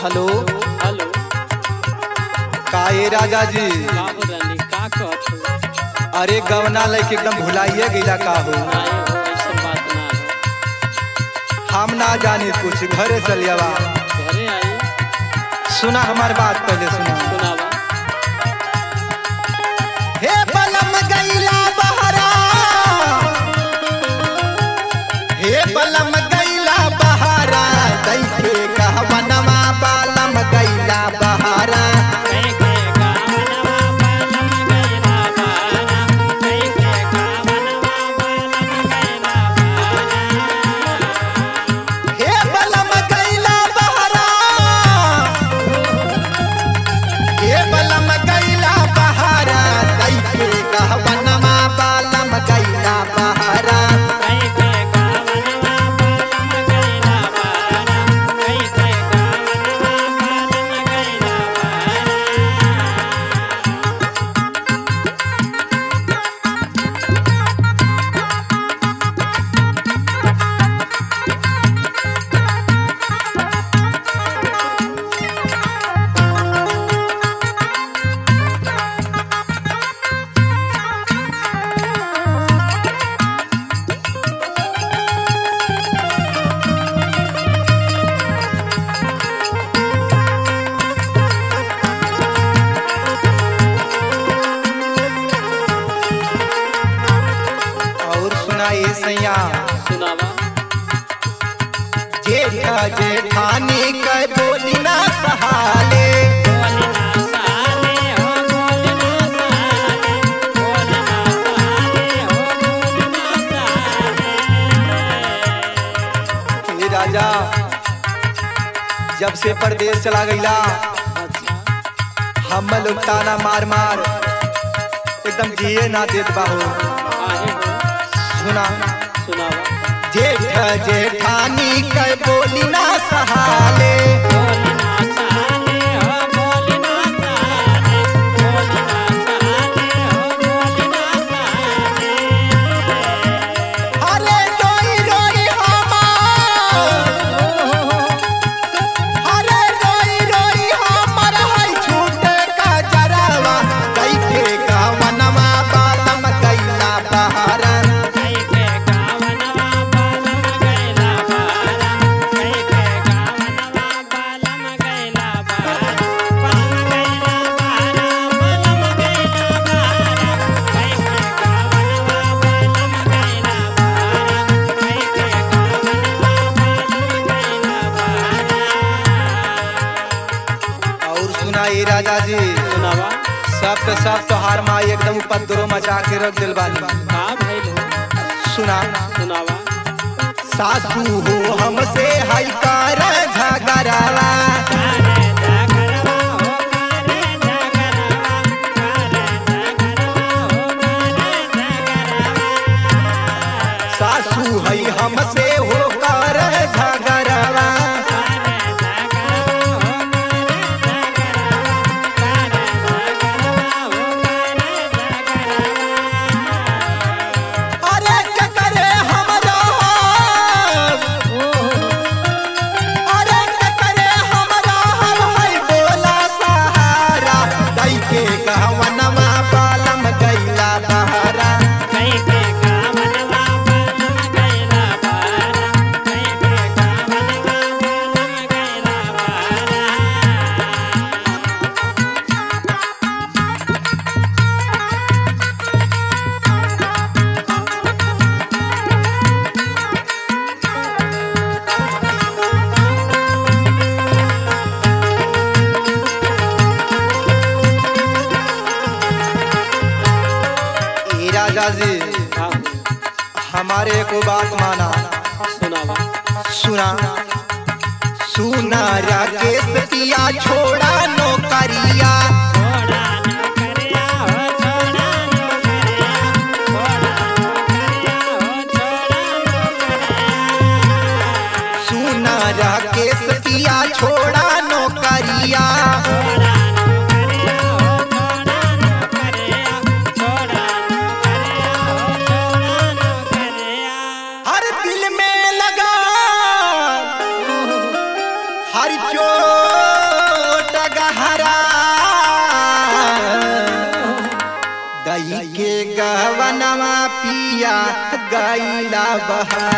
hello hello का ए राजा जी का हो रानी का कहत हो अरे गवना लैके एकदम भुलाइए गईला का हो नहीं हो ऐसा बात ना हो हम ना जानी कुछ घरे चलियावा घरे आई सुना हमार बात पहले सुना सुनावा हे बलम गईला बहरा हे बलम गईला बहरा दैखे कहवनवा बलम गईला बहरा कई के गावनवा बालम गैला बाना कई के गावनवा बालम गैला बाना हे बलम गईला बहरा हे बलम गईला बहरा दैखे कहवनवा बलम गईला बहरा कई के गावनवा बालम गैला बाना कई के गावनवा बालम गैला बाना और सुनाए सैया सुनावा जेठा जेठानी के बोली ना सहाले बोलना साले हो बोलना साले बोलना साले हो बोलना साले हे राजा जब से परदेश चला गईला अच्छा हम लोग ताना मार मार एकदम जिए ना देत बाहो आहे हो सुना सुनावा जेठ जेठानी के बोली ना सहाले बोलना साले हो बोलना साले बोलना साले हो बोलना साले अरे रोई रोई हमार अरे रोई रोई हमर है छूटे का जरावा कैके गवनवा बालम कैला बहारा कई के गावनवा बालम गैला बारा कई के गावनवा बालम गैला बारा बालम गैला बारा बालम गैला बारा कई के गावनवा बालम गैला बारा कई के गावनवा बालम गैला बारा और सुना ये राजा जी सुनावा सब के सब तोहार माई एकदम उपद्रो मचा के रख दिल बानी का भइल हो सुना सुनावा सासू हो हमसे हई कर झगड़ावा कारे जागरवा हो कारे जागरवा कारे जागरवा हो कारे जागरवा सासू हई हमसे हो कर झगड़ावा कारे जागरवा हो कारे जागरवा कारे जागरवा हो कारे जागरवा अरे के करे हमरा अरे के करे हमरा हम हई बोला सहारा दई के कहवनवा बालम गईला बहारा कई के गावनवा बालम गैला बारा कई के गावनवा बालम गैला बारा ए राजा जी हाँ हमारे को बात माना सुनावा सुना सुना राकेश पिया छोड़ा नौकरिया छोड़ा न करिया हो छोड़ा न करिया छोड़ा न करिया हो छोड़ा न करिया सुना राकेश पिया छोड़ा नौकरिया छोड़ा न करिया हो छोड़ा न करिया छोड़ा न करिया हो छोड़ा न करिया हर दिल में लगा हर चोर बहा